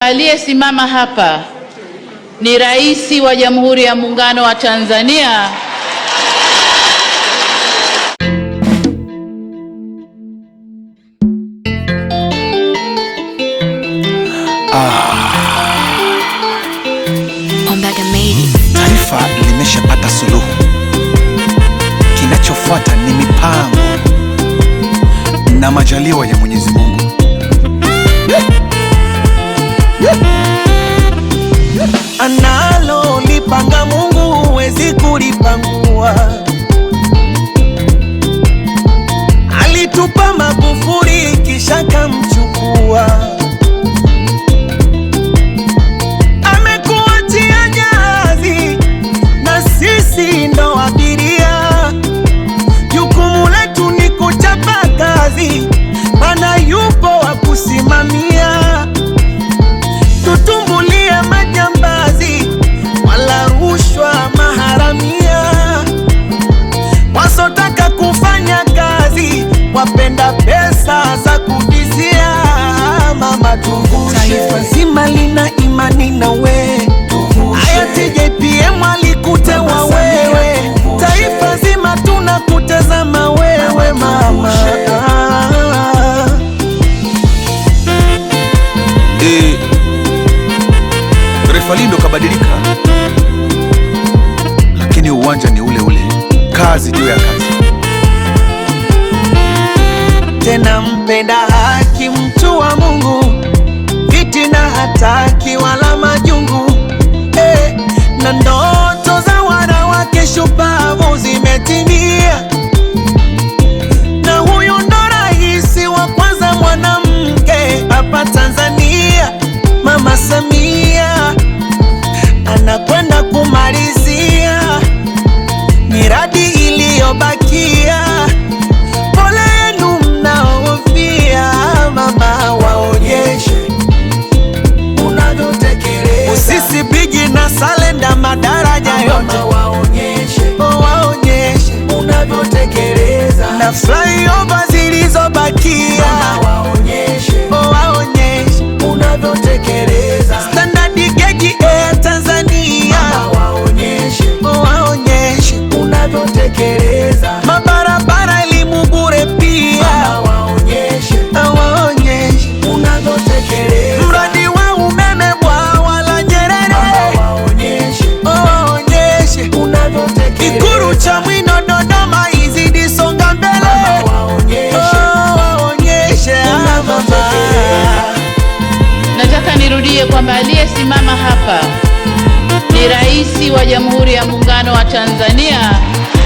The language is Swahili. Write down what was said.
aliyesimama hapa ni Rais wa Jamhuri ya Muungano wa Tanzania Ombaga made it. Taifa limeshapata suluhu, kinachofuata ni mipango na majaliwa ya Mwenyezi Mungu. Analo lipanga Mungu huwezi kulipangua. Alitupa Magufuli kisha kamchukua. Amekuachia jahazi na sisi ndo abiria. Jukumu letu ni kuchapa kazi, mana yupo wa kusimamia tutumbulie majambazi wala rushwa maharamia, wasotaka kufanya kazi wapenda pesa za kubizia. Mama tuvushe, taifa zima lina imani na we. Hayati JPM alikutewa wewe, taifa zima tunakutazama wewe mama. E, refa Lindo kabadilika, lakini uwanja ni ule ule, kazi juu ya kazi. tena mpenda haki, mtu wa Mungu, fitina hataki wala majungu eh, na ndoto za wanawake shupavu zimetimia, na huyu ndo rais wa kwanza mwanamke hapa Tanzania, Mama Samia anakwenda kumalizia miradi iliyobakia pole yenu mnaofia, mama, waonyeshe unavyotekeleza. Usisi bigi na salenda madaraja yote waonyeshe, waonyeshe unavyotekeleza. Na flyover zilizobakia waonyeshe, waonyeshe unavyotekeleza. Standard gauge Air Tanzania waonyeshe, waonyeshe unavyotekeleza. Mabarabara elimu bure pia waonyeshe, waonyeshe unavyotekeleza. Mradi wa umeme bwawa la Nyerere waonyeshe, waonyeshe unavyotekeleza. Ikulu cha Mwino Dodoma izidi songa mbele waonyeshe, waonyeshe mama. Nataka nirudie kwamba aliyesimama hapa ni Rais wa Jamhuri ya Muungano wa Tanzania